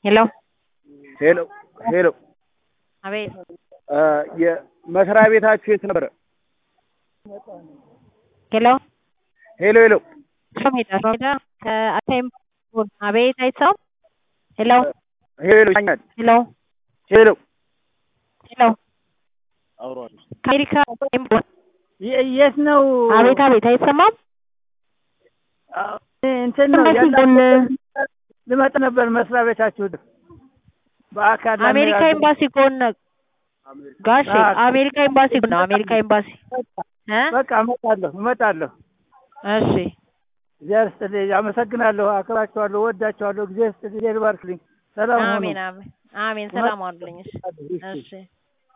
ሄሎ ሄሎ ሄሎ አቤት የመስሪያ ቤታችሁ የት ነበረ? ሄሎ ሄሎ ሄሎ ሾሜዳ ሾሜዳ ከአታይም አቤት አይሰማም ሄሎ ሄሎ ይኛል ሄሎ ሄሎ ሄሎ ከአሜሪካ የት ነው? አቤት አቤት አይሰማም እንትን ነው ኤምባሲ ያላ- ጎን ልመጣ ነበር መስሪያ ቤታችሁ በአካል አሜሪካ ላነጋግር- ኤምባሲ ጎን ጋሼ አዎ። አሜሪካ ኤምባሲ ጎን ነው አሜሪካ ኤምባሲ እ በቃ እመጣለሁ እመጣለሁ። እሺ እግዚአብሔር ይስጥልኝ። አመሰግናለሁ፣ አክብራችኋለሁ፣ ወዳችኋለሁ። እግዚአብሔር ይስጥልኝ። እግዚአብሔር ይባርክልኝ። ሰላም ሁኑ። አሜን አሜን አሜን ሰላም አሉልኝ እሺ እሺ